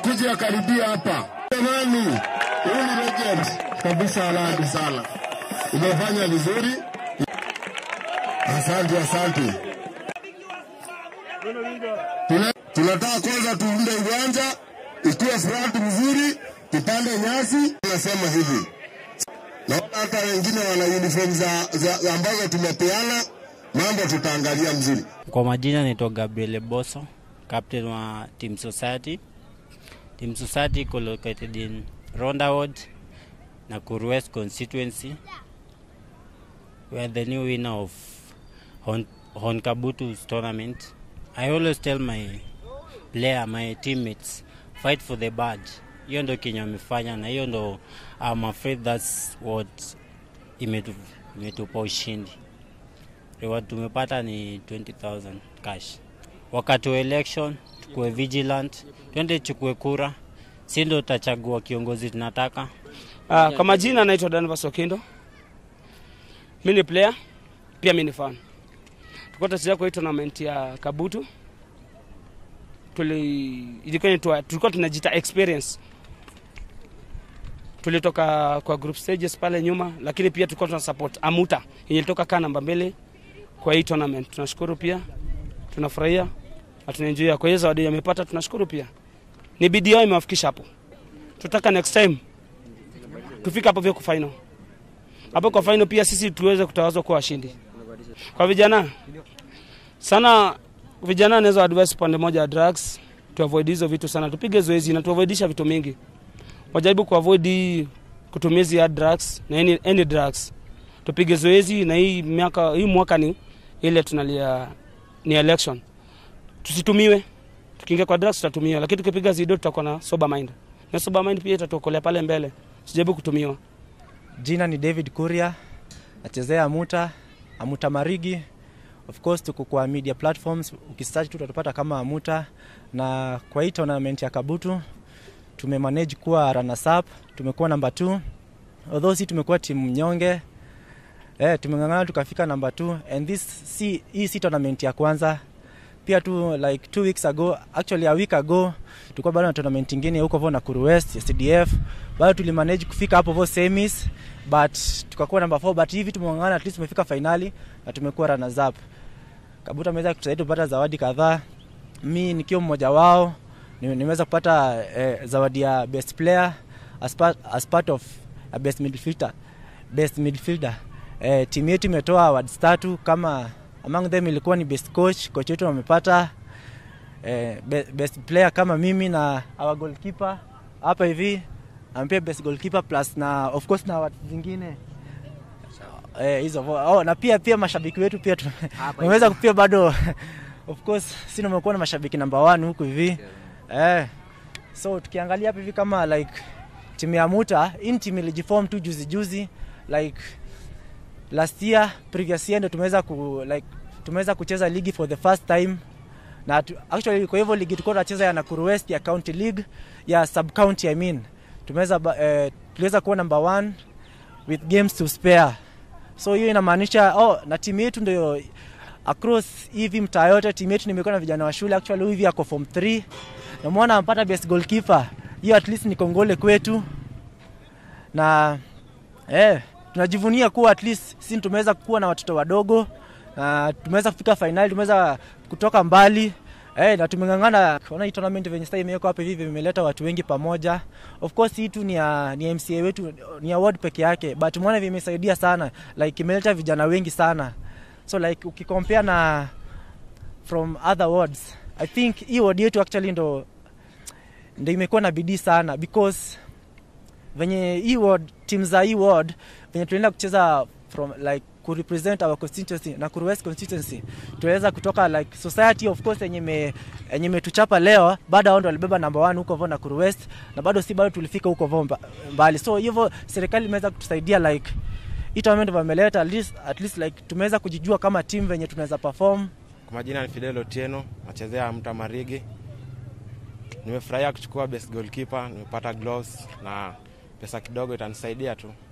akuje akaribia hapa. Jamani, huyu ni legend kabisa, Aladi sana, umefanya vizuri. Asante, asante. Tuna- Tunataka kwanza tuunde uwanja ikiwa flat vizuri, tupande nyasi. Nasema hivi, naona hata wengine wana uniform za, za ambazo tumepeana, mambo tutaangalia mzuri. Kwa majina naitwa Gabriel Boso, captain wa Team Society. Team Society iko located in Ronda Ward, Nakuru West constituency. We are the new winner of Hon Honkabutu's tournament. I always tell my player, my teammates, fight for the badge. Hiyo ndo kenye wamefanya na hiyo ndo I'm afraid that's what imetu, imetupa ushindi. Reward tumepata ni 20,000 cash. Wakati wa election tukue vigilant, twende chukue kura, si ndo tutachagua kiongozi tunataka. Uh, kwa majina naitwa Danvas Okindo. Mi ni player, pia mi ni fan. Tulikuwa tunacheza kwa hii tournament ya Kabutu. Tuli ilikuwa inaitwa tulikuwa tunajita experience. Tulitoka kwa group stages pale nyuma, lakini pia tulikuwa tuna support Amuta yenye ilitoka kaa namba mbele kwa hii tournament. Tunashukuru pia, tunafurahia na tunaenjoy. Kwa hiyo zawadi amepata, tunashukuru pia. Ni bidii yao imewafikisha hapo. Tutaka next time tufike hapo vya kufaino hapo kwa final pia sisi tuweze kutawazwa kuwa washindi. Kwa vijana sana, vijana naweza advise pande moja ya drugs, tu avoid hizo vitu sana, tupige zoezi na tuavoidisha vitu mingi, wajaribu ku avoid hii kutumia hizi hard drugs na any, any drugs. Tupige zoezi na hii miaka hii mwaka ni ile tunalia ni election, tusitumiwe. Tukiingia kwa drugs tutatumiwa, lakini tukipiga zido tutakuwa na sober mind, na sober mind pia itatuokolea pale mbele, sijaribu kutumiwa. Jina ni David Kuria, nachezea Amuta, Amuta Marigi. Of course tuko kwa media platforms, ukisearch tu utatupata kama Amuta, na kwa hii tournament ya Kabutu tumemanage kuwa runners up, tumekuwa namba 2 although si tumekuwa timu mnyonge eh, tumeng'ang'ana tukafika namba 2 and this si hii si tournament ya kwanza pia tu like two weeks ago actually a week ago tulikuwa bado na tournament ingine huko vo Nakuru West ya CDF bado tulimanage kufika hapo vo semis but tukakuwa namba 4 but hivi tumeng'ang'ana at least tumefika finali na tumekuwa runners up Kabuta ameweza kutusaidia kupata zawadi kadhaa mi nikiwa mmoja wao ni- nimeweza kupata eh, zawadi ya best player as part, as part of a best midfielder best midfielder eh, timu yetu imetoa awards tatu kama among them ilikuwa ni best coach coach wetu wamepata eh, be- best player kama mimi na our goalkeeper hapa hivi ampia best goalkeeper plus na of course na awards zingine eh, hizo oh, na pia pia mashabiki wetu pia tu- tumeweza pia bado of course si nimekuwa na mashabiki namba 1 huku hivi eh, so tukiangalia hapa hivi kama like timu ya Muta hii ni timu ilijiform tu juzi juzi like last year previous year ndio tumeweza ku like tumeweza kucheza ligi for the first time na tu, actually kwa hivyo ligi tulikuwa tunacheza ya Nakuru West ya county league ya sub county I mean tumeweza ba- eh, tuliweza kuwa number one with games to spare so hiyo inamaanisha oh, na timu yetu ndio across hivi mtaa yote timu yetu nimekuwa na vijana wa shule actually huyu hivi ako form 3 namwona ampata best goalkeeper hiyo at least ni kongole kwetu na eh, tunajivunia kuwa at least si tumeweza kuwa na watoto wadogo na tumeweza kufika fainali, tumeweza kutoka mbali eh, na tumeng'ang'ana. Ona hii tournament venye sasa imewekwa hapa hivi vimeleta watu wengi pamoja. Of course hii tu ni ya, ni ya MCA wetu ni award peke yake, but umeona vimesaidia sana, like imeleta vijana wengi sana, so like ukicompare na from other wards, I think hii ward yetu actually ndo ndo imekuwa na bidii sana because venye hii ward team za hii ward venye tunaenda kucheza from like ku represent our constituency Nakuru West constituency tuweza kutoka like society of course yenye me yenye imetuchapa leo bado hao ndo walibeba number one huko vo Nakuru West na bado si bado tulifika huko vo mba- mbali so hivyo serikali imeweza kutusaidia like hii tournament wameleta at least, at least like tumeweza kujijua kama team venye tunaweza perform Kwa majina ni Fidel Otieno, nachezea Mta Marigi. Nimefurahia kuchukua best goalkeeper, nimepata gloves na pesa kidogo itanisaidia tu.